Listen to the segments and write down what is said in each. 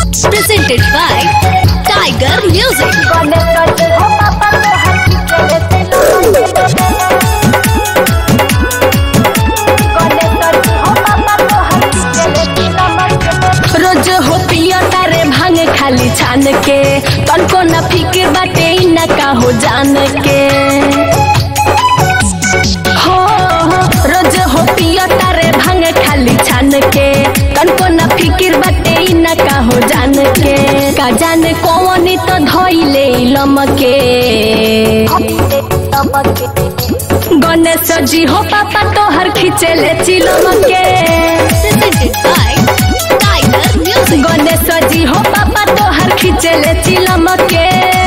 presented by Tiger Music. रोज हो पिया तारे भांग खाली छान के तनको न फिक्र बाटे इ न का हो जान के हो हो, रोज हो पिया तारे भांग खाली छान के तनको न फिक्र बाटे इ न का हो जान के का जाने कौन तो धोइले लमके गणेश जी हो पापा तोहर खिचेले चिलमके गणेश जी हो पापा तोहर खिचेले चिलमके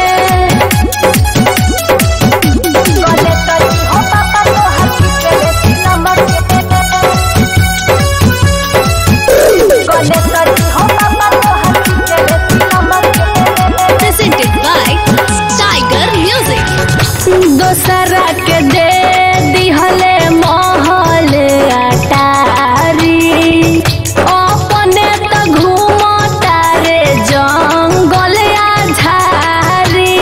presented by Tiger Music. दोसरा के दे दिहले महल अटारी अपने त घूमता रे जंगल आ झारी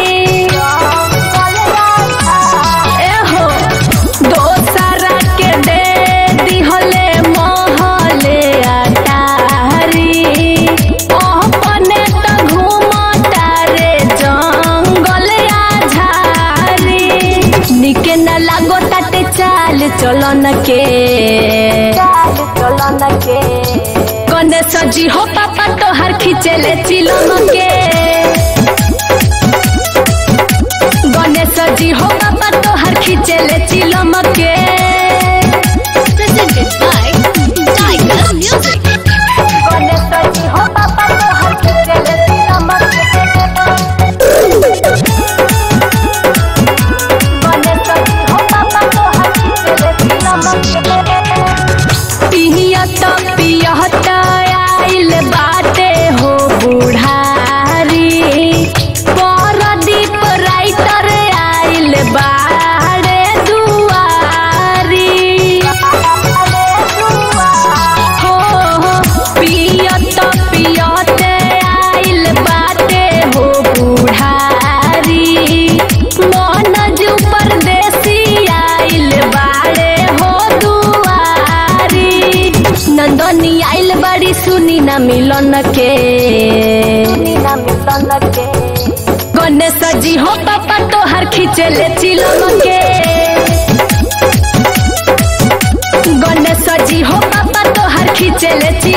एहो दोसरा के दे दिहले महल अटारी अपने त घूमता रे जंगल आ झारी निके न लागो ताते चाल चलन के गणेश जी हो पापा तोहर खिचेले चिलम के गणेश जी हो पापा तोहर खिचेले चिलम के presented by Tiger Music. पियत पियत आइल बाटे हो बुढ़ारी परदीप राइटर आइल बाड़े दुआरी हो हो पियत पियत आइल बाटे हो बुढ़ारी मनज परदेसी आइल बाड़े हो दुआरी नंदनी आइल बड़ी सुनी न मिलन के गणेश जी हो पापा तोहर खिचेले चिलम के गणेश जी हो पापा तोहर खिचेले चिलम